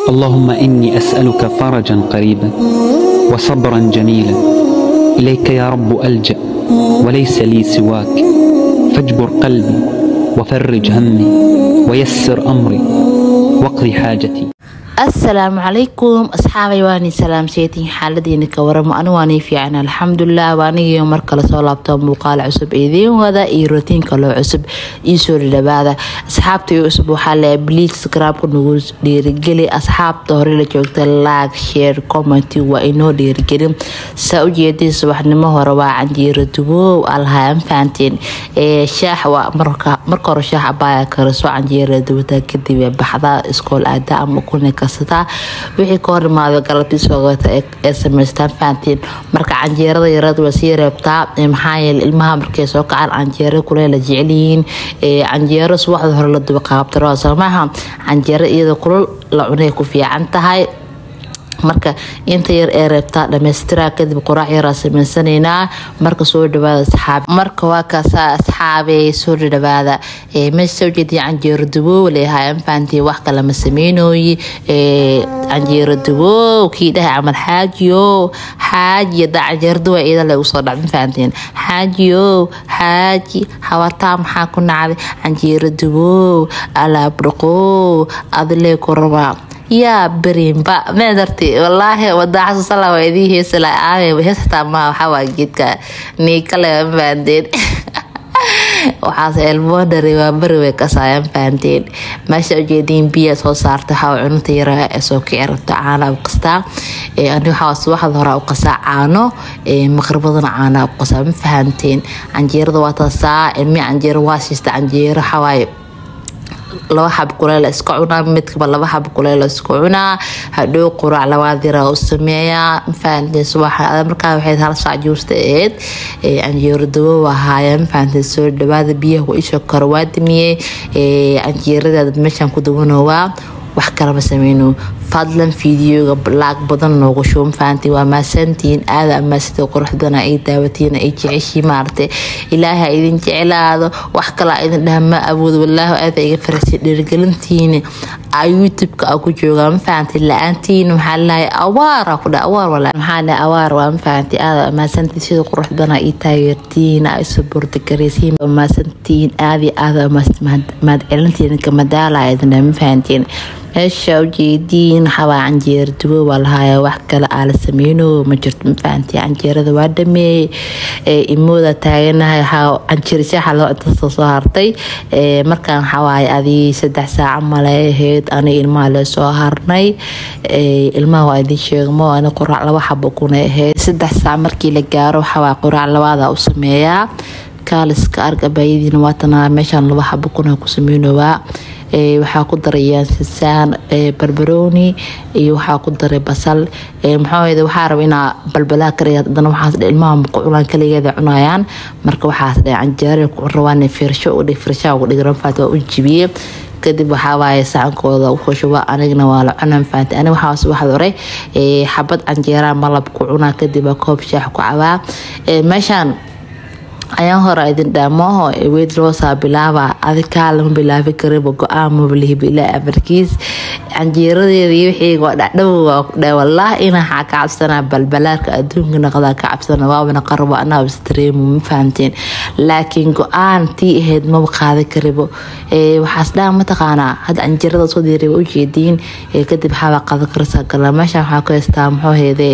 اللهم إني أسألك فرجا قريبا وصبرا جميلا إليك يا رب ألجأ وليس لي سواك فاجبر قلبي وفرج همي ويسر أمري واقضي حاجتي asalaamu calaykum asxaabay waani salaamseetiin xaaladiina ka waramo anigu waanii fiican alxamdulilah waanigiyo mar kale soo laabto muuqaal cusub idiin wada iyo rotiinka loo cusub iisoo dhadhawaada asxaabta cusub waxaa le bliis skraabka nagu dhiirigeli asxaabta hore la joogta laag share comment waa inoo dhiirigelin saa ujeedin subaxnimo hore waa canjiiro dubow alahay an fahanteen shaax waa marka hore shaax abaaya kariso canjiiro dubata kadib baxda iskool aada ama kuna karsataa wixii ka hor imaada galabtii soogata ee samaystaan fahantiin marka canjeerada yareed waa sii reebtaa maxaa yeele ilmaha markay soo kacaan canjeero kule la jecelyihiin canjeero subaxda hore la duba qaabtaro soomaaha canjeero iyada kulul la cunay ku fiican tahay marka inta yar ee reebtaa dhammaystiraa kadib qoraac yaraa sameysanaynaa marka soo dhawaada asxaab marka waa kaasaa asxaabey soo dhawaada meesha soo jeediya canjeero duboow leeyahay anfahantii wax kale ma sameynooyi canjeero duboow kii dhahay camal xaajiyo xaaji da canjeero duwa iyada le usoo dhac mafahantiin xaajiyo xaaji hawataa maxaa ku nacday canjeero duboow alaab dhaqoow adilee ku rabaa yaa berinba meedarti walaahi wadaaxasusala waa idii heesala aame heestaa maa waxawaa geedka niikale mafahanteen waxaas elmoodhari waa beri way kasaayan fahanteen meesha ujeediin biya soo saarta waxaa cununta yara ee soo kici rabto caana u qastaa ani waxaa subaxda hore u qasaa caano maqribadana caana u qasaa ma fahanteen canjeerada waa taasaa ilmi canjeero waa siista canjeero waxawaaye laba xab kuleel iska cunaa midkaba laba xab kuleel iska cunaa hadhow quraac labaad yara u sameeyaa mafahanteen subaxa markaa waxay hal saac juusta ahayd canjeero dawo ahaaya mafahanteen soo dhawaada biyaha waa isoo karo waa damiyey canjeeradaada meeshaan ku dawanowaa wax kalama sameyno fadlan fiidiyoga laag badan noogu shubo mafahantiin waa maasantiin aada amaasida quruxdana ay daawatiin ay jeceshii maaragtay ilaaha idin jeclaado wax kalaa idin dhaha ma awoodo walaahi aada iga farasay dhiirigelintiina a youtube-ka a ku joogaa mafahantiin la-aantiin maxaa lahay awaara ku dha awaar wala maxaa lahay awaar waa mafahantiin aada amaasantiin sida quruxdana ay taageertiin a isu burdagaraysiin amaasantiin aada iyo aada mahad celintiin kamadaala idin dhaha mafahantiin meesha ujeediin xabaa canjeero dubo waa lahaaya wax kale aa la sameyno ma jirto mafahanti canjeerada waa dhameeyey imooda taaganahay canjeer shaaxa loo intasoo soo hartay markaan xawaaye adii saddex saaca male ahayd ani ilmaha lee soo harnay ilmaha waa idin sheegmo ani quraac laba xabo kuna ahayd saddex saac markii la gaaro waxawaa quraac labaada u sameeyaa kaaliska arg abaayadiina waatanaa meeshaan laba xabo kuna ku sameynowaa waxaa ku daray yaansisaan barbarooni iyo waxaa ku daray basal maxaa waxaa raba inaa balbalaa kariya hadana waxaas dhe ilmaha muquculaan kaligeeda cunayaan marka waxaas dhe canjeera ku rabaan firsho u dhig firshaha ugu dhig ranfaat waa u jibiyey kadib waxaa waaye sacankooda ukushuba anigna waa la cuna mafahanti aniga waxaas waxaad hore xabad canjeera malab ku cunaa kadib waa koob shaax ku cabaa meeshaan ayaan hore idin dhaamooho weyd loosaa bilaaba adikaa lama bilaabi kariba go-aan mabalihib ilaa amarkiis canjeeradeeda iyo wixii waa dhacdhow waa ku dhaa wallaah inaa xaa ka cabsanaa balbalaarka adduunka naqdaa ka cabsana waabana qarabo anaa istreemo ma fahamteen laakiin go-aan tii ahayd maba qaada karibo waxaas dhaa mataqaanaa hadda canjeerada soo diiray waa ujeediin kadib waxaabaa qada karsaa gala meeshaan waxaa ku haystaa muxuu heedee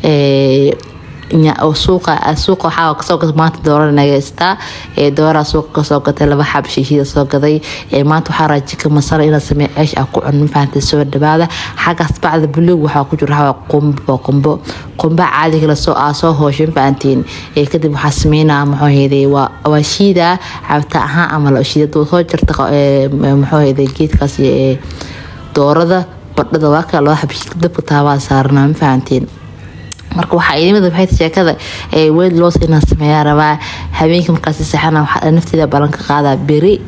suuqa suuqa waxaa kasoo gatay maanta doora nagaystaa dooraa suuqa kasoo gatay laba xab shiishida soo gaday maanta waxaa raa jika masala inaad samey ceesh ah ku cun mafahantay soo dhawaada xaggaas bacda buluug waxaa ku jira waxaa qumbo qumbo qumba caadiga lasoo aa soo hooshay mafahantiin kadib waxaa sameynaa muxuu heeday waa shiida cabta ahaan ama la shiida soo jirta muxuu heeday geedkaas doorada badhada waa kale loo xab dabka taabaa saarnaa mafahantiin marka waxaa idimid waxay sheekada weyd loos inaan sameeyaa rabaa habeenkii markaasi saxana waxaa nafteeda ballan ka qaadaa beri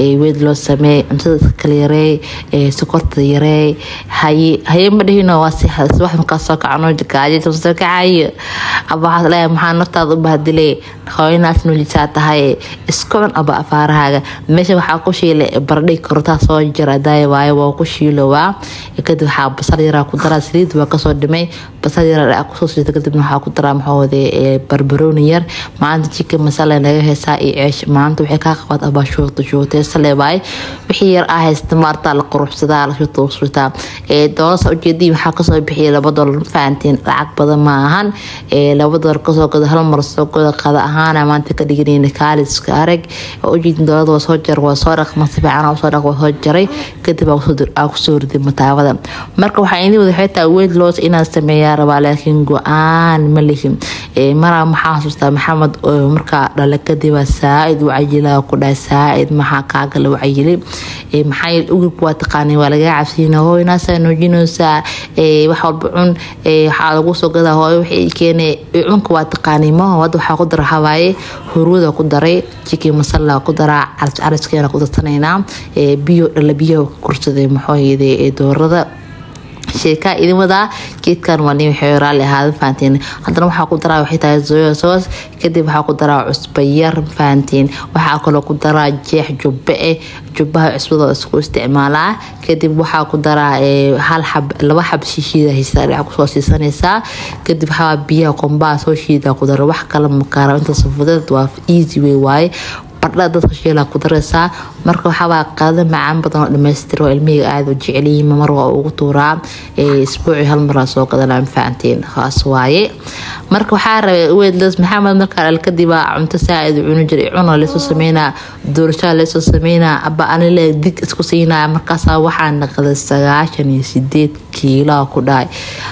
weyd loo sameey cuntada kala yareey sokorta yareey haye haye ma dhihino waa si wax markaa soo kacano gaajo soo kacayo aba waxaad leeyahay maxaa naftaada u bahdilay hooyanaas nuujisaa tahay isku cun aba afaarahaaga meesha waxaa ku shiilay bardhay korotaa soo jira daaya waayo waa ku shiilowaa kadib waxaa basal yaraa ku daraa saliid waa kasoo dhimay basal yaraa kusoo siita kadibna waxaa ku daraa maxaawade barbarooni yar maanta chicken masala naga heesaa iyo ceesh maanta waxay kaa qabaad abaa shuurta shuurteysale waay wixii yar ah haysta maartaa la quruxsadaa la shuurta usritaa doolasa ujeedii waxaa kasoo bixiyay laba dolar ma fahantiin lacag badan ma ahan laba dolar kasoo gada hal mar soo goda qada ahaana maanta ka dhiganayna kaaliska arag ujeedin doolada waa soo jar waa soo dhaqma si fiican usoo dhaq waa soo jaray kadib aa kusoo riday mataawada marka waxaa idin wada xitaa weyd loos inaan sameeyaa rabaa laakiin go-aan ma lihin maraa maxaa xasuustaa maxamed markaa dhala kadib saa-id wacayilaa ku dhahay saa-id maxaa kaagala wacayilay maxaa ugubka waa taqaanay waa lagaa cabsiina hooy naasaa nuujinaysaa wax walba cun waxaa lagu soo gadaa hooyo waxay keenay cunka waa taqaanay maho hadda waxaa ku dara hawaaye huruuda ku daray chicken masala ku daraa caras caraskeena ku darsanaynaa biyo dhala biyaha kursaday maxooyade doorada sheekaa idin wadaa geedkan waa nin waxay raali ahaada fahantiin haddana waxaa ku daraa waxay tahay zoya soos kadib waxaa ku daraa cusba yar fahantiin waxaa kaloo ku daraa jeex jubbe eh jubbaha cusbada isku isticmaalaa kadib waxaa ku daraa hal xab laba xab shishiida haysaa dhinac kusoo siisanaysaa kadib waxaa biyaha qombaha soo shiida ku dara wax kale makaara inta safudeed waa easy way waaye bardha dadka shiilaa ku daraysaa marka waxaabaa qaado macaan badan oo dhamaystira oo ilmihii aada u jecelyihiin mar waa ugu tuuraa isbuuci hal maraa soo gadanaa mafahantiin haas waaye marka waxaa rabay weydlas maxamed markaa dhal kadibaa cunto saa-id cuni jiray cuna leesoo sameynaa doorashaa leesoo sameynaa aba anile dig isku siinaya markaasaa waxaa naqday sagaashan iyo sideed kiilaa ku dhahay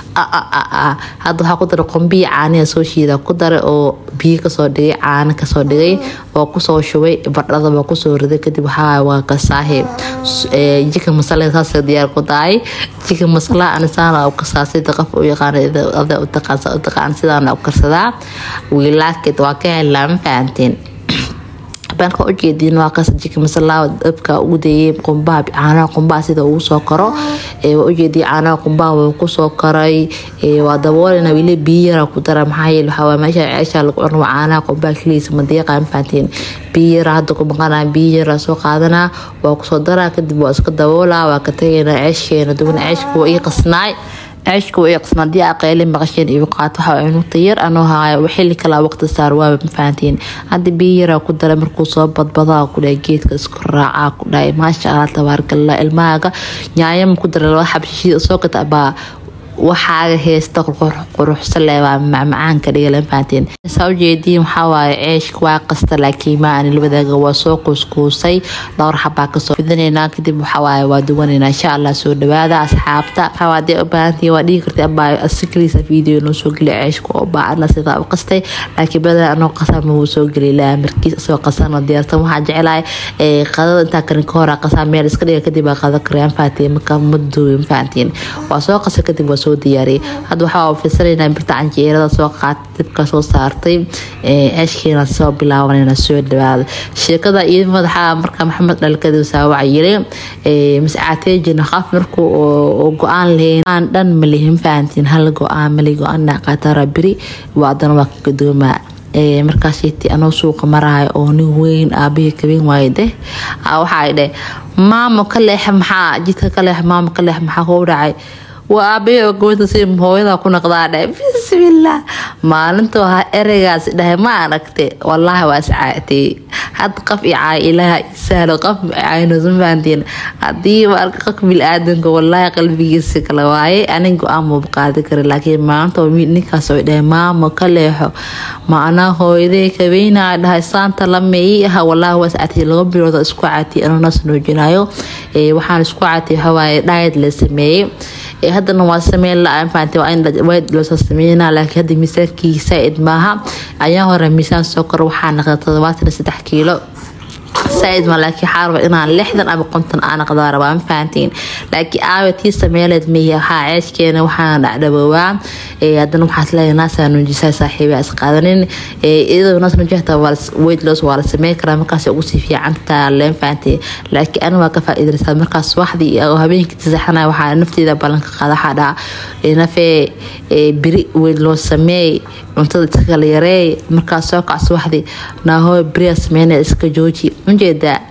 hadda waxaa ku daray qombiyi caaniha soo shiida ku daray oo biyo kasoo dhigay caano kasoo dhigay oo kusoo shubay bardhadaba kusoo riday kadib waxaa waa kasaahe jika masala saas diyaar ku tahay jika masala anisaana u kasaasay qof u yaqaan ada utaqaan sidaana u karsadaa wiilaaked waa ka helaa ma fahanteen banka ujeediin waa kaas jika masalaa dabka ugu dayay qumbaha caanaha qumbaha sida ugu soo karo waa ujeediyay caanaha qumbaha waa kusoo karay waa daboolina wili biyo yara ku dara maxaa yeele waxaa meesha ceesha lagu cuno caanaha qumbaha keligiisa madiiqa mafahantiin biyo yara hadda ku maqanaa biyo yara soo qaadanaa waa kusoo daraa kadib waa iska daboolaa waa ka tagaynaa ceesheena duban ceeshka waa ii qasnaay ceeshka waa ii qasnaa haddii aqeyle maqasheen iyo qaato waxaa cunugta yar anoo haayo xilli kala waqti saar waaba mafahantiin hadda biyo yaraa ku dara markuu soo badbadaa ku dhahay geedka isku raacaa ku dhahay maasha allah tabaarakallah ilmahaaga nyaayama ku dara laba xabshishida soo gata baa waxaaga heesta quruxsan leh waa macmacaanka dhigala fahanteen saa ujeediin waxaa waaye ceeshka waa qasta laakiin ma aan labadaaga waa soo kuuskuusay dhowr xabaa kasoo fidinaynaa kadib waxaa waaye waa duwanaynaa insha allah soo dhawaada asxaabta waxaa hadee u baahantii waa dhigi kartay abaa asikaliisa video noo soo geli ceeshka oo baacana sidaa u qastay laakiin badan anoo qasaa ma wuu soo geli lahaa markiis isagoo qasana diyaarsan waxaa jecelahay qadada intaa karin ka hora qasaa meel iska dhiga kadib aa qada karayaan fahantiin marka ma duwin fahantiin waa soo qasa kadib waa soo diyaariyay hadda waxaa firsanaynaa birta canjeerada soo qaatay dibka soo saartay ceeshkeena soo bilaabanayna soo dhawaada sheekada iyo madaxa marka maxamed dhalkadi saawaca yiri mascaateejina qaf markuu oo go-aan lahayn aan dhan malihin fahantiin hal go-aan mali go-aan qaatara biri waa adana waa ka gadoomaa markaasiti anoo suuqa marahay oo nin weyn aabihii kabin waaye deh waxaa dheh maamo ka leex maxaa jidka ka leex maamo ka leex maxaa kuu dhacay waa aabahey oo gabadha si hooyada ku naqdaa dhahay bismillaah maalinta waa ereygaas dhahay ma aragte wallaahi waa iscaatay hadda qof i caay ilaaha isahlo qof caynoosan fahantiin haddii arka qofka bil-aadanka wallaahi qalbigiisa kale waaye anin go-aan muuba qaadi kara laakiin maalinta ninkaas oo dhahay maamo ka leexo ma anaa hooyaday kabeynaa dhahay saanta lama ii aha wallaahi waa iscaatay laba bilood isku caatay anoo naas nuujinayo waxaan isku caatay waxawaaye dhaayad la sameeyey haddana waa sameyn la fahanti waa in wayd loosoo sameynaa laakiin hadda miisaankii saa-id maaha ayaa hore miisaan soo koro waxaa naqda todobaatan saddex kiilo saaid ma laakiin waxaa raba inaan lixdan ama konton aan aqdaa rabaa ma fahantiin laakiin aawa tii sameeleed mihi waxaa ceeshkeena waxaan dhacdhaboowaa haddana waxaas leeyahay naasaa nuujisaa saaxiiba is qaadanin iyadoo naas nuujihta weight loss waa la sameyn karaa markaas ugu sii fiicantaa leen fahantiin laakiin ani waa ka faa'iidaysaa markaas waxdii oo habeenkii tasaxanaya waxaa nafteeda ballanka qaada waxaa dhaha nafee beri weight loss sameey cuntada iska kala yareey markaas soo kacso waxdii naahoo beriya sameyna iska jooji ujeedaa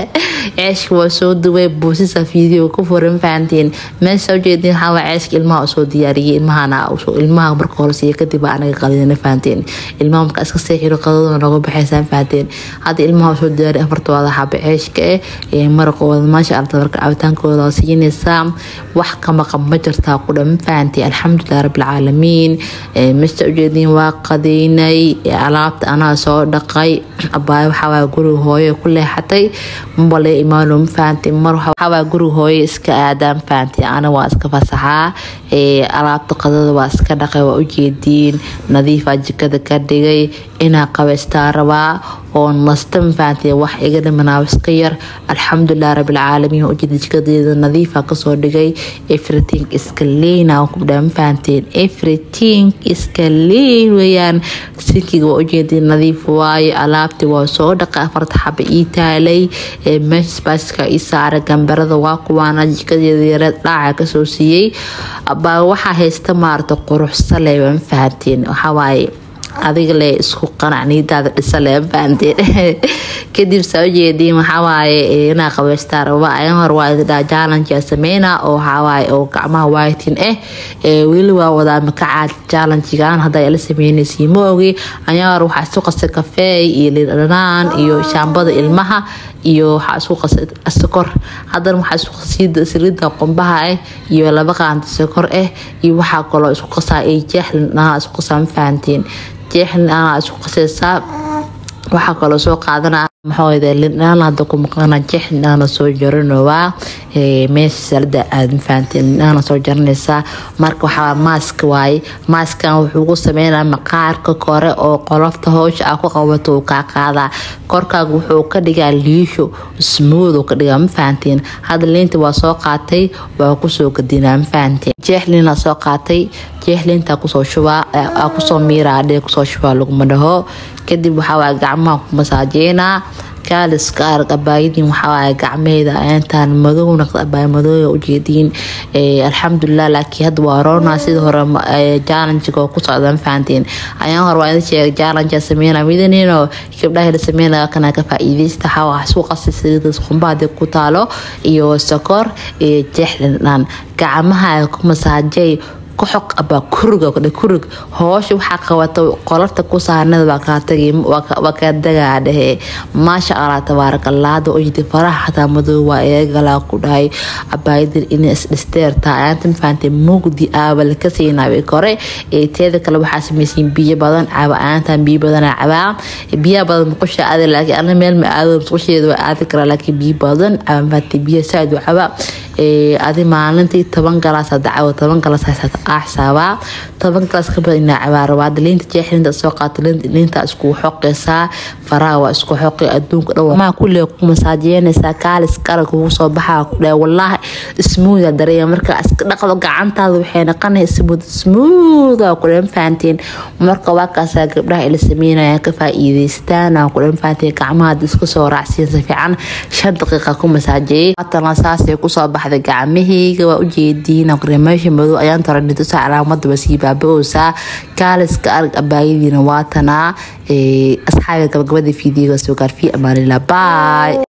ceeshka waa soo duway buusisa video ku furan fahantiin meesha ujeedin waxaa waa ceeshka ilmaha usoo diyaariyay ilmahana ilmaha marka hore siiya kadib baa anaga qadina fahantiin ilmaha marka iska seexiro qadadooda nooga baxaysaa fahantiin hadda ilmaha usoo diyaariya afartooda xaba ceeshka eh maraqooda maasha allah marka cabitaankooda waa siinaysaa wax ka maqan ma jirtaa ku dhan fahantiin alxamdulilah rabbilcaalamiin meesha ujeedin waa qadaynay alaabta anaa soo dhaqay abaay waxaa waa guriga hooyo ku leexatay mabale imaano ma fahanti mar waxawaa guriga hooyo iska aadaan fahanti ana waa iska fasaxaa alaabta qadada waa iska dhaqay waa ujeediin nadiifaa jikada ka dhigay inaa qabaystaa rabaa oo nasta ma fahanti wax iga dhimanaa iska yar alxamdulilah rabbilcaalamiin ujeeda jikadeeda nadiifa kasoo dhigay everything iska leyna kubdhaa ma fahanteen everything iska leyn weyaan sinkiga waa ujeediin nadiif waayo alaabtii waa soo dhaqay afarta xaba ii taalay meesha spaaska ii saaray gambarada waa kuwaana jikadeeda yareed dhaaca kasoo siiyey baa waxaa haysta maarata quruxsale ma fahanteen waxawaaye adiga le isku qanac niidaada dhisale ma fahanteen kadib saa ujeediin waxawaaye inaa qabaystaa raba ayan hor waa idin dhaha challenge sameyna oo waxawaaye oo gacmaha whitin ah weli waa wadaa makacaad challengegan hadda la sameynaysiin ma ogi ayan hor waxaa isu qasay kafeey iyo lidhanaan iyo shaambada ilmaha iyo waxaa isku qasay sokor haddana waxaa isku qasay saliida qumbaha ah iyo laba qaanta sokor ah iyo waxaa kaloo isku qasaa ay jeexlin anaa isku qasaa ma fahantiin jeexlin anaa isku qasaysaa waxaa kaloo soo qaadana maxaa lindhaan hadda ku maqana jeex lindhaana soo jaranowaa meesha salada aad mafahanteen lindhaana soo jaranaysaa marka waxaa maask waaye maaskan wuxuu ku sameynaa maqaarka kore oo qolofta howsha aa ku qabato uu kaa qaadaa korkaaga wuxuu ka dhigaa liisho smooth ka dhigaa ma fahanteen hadda liinta waa soo qaatay waa kusoo gadinaa ma fahanteen jeex liina soo qaatay jeex liinta kusoo shubaa kusoo miiraa dhee kusoo shubaa laguma dhaho kadib waxaa gacmaha ku masaajeynaa kaaliska arag abaayadiin waxaa gacmeeda intaan madow naqda abaay madooya ujeediin alxamdulilah laakiin hadda waa roona sida hore jallenjiga oo ku socda ma fahantiin ayaan hore waa idin sheegay jallenja sameyna midaniinoo gabdhaha la sameynaya kana ka faa'iidaysta waxaa waa isku qasay saliidas qumbaha ku taalo iyo sokor iyo jeexlindhan gacmaha ku masaajay kuxoq abaa kuriga kurig hoosha waxaa qabata qolarta ku saarnada waa kaa tagay waa kaa dagaa dhehe maasha allah tabaaraka allah hadda ojidi faraha xataa madow waa eegalaa ku dhahay abaayadir inay isdhisteertaa ayaanta mafahamtay mugdi aaba laka siinaabay kore ee teeda kale waxaa samaysiin biyo badan caba ayaantan biyo badana cabaa biyaha badan muqusha aada laakiin ana meel ma aado musqusheeda waa aadi karaa laakiin biyo badan caba mafahamtay biyo saaid u cabaa adi maalintii toban galaas dacawo toban galaas aa xisaabaa toban galaas ka badan inaa cabaarabaa hadda liinta jeexlinta soo qaata liinta isku xoqaysaa faraha waa isku xoqay adduunka dhan maa kulle ku masaajeynaysaa kaalis qarag kugu soo baxaa ku dhahay wallaahi smooth dareeya marka iska dhaqdo gacantaada waxay noqonaya smooth smooth aa ku dhan fahanteen marka waa kaasaa gabdhaha ila sameynaya ka faa'iidaystaan aa ku dhan fahanteen gacmaha iska soo raacsiin si fiican shan daqiiqa ku masaajeeyay haatana saasay kusoo baxday gacmahayga waa ujeediin meesha madow ayaan tara dhitusa calaamada waa sii baaba-oosaa kaaliska arag abaayadiina waatanaa asxaabiga gabagabada fiidiyoga soo gaar fi amaanila bye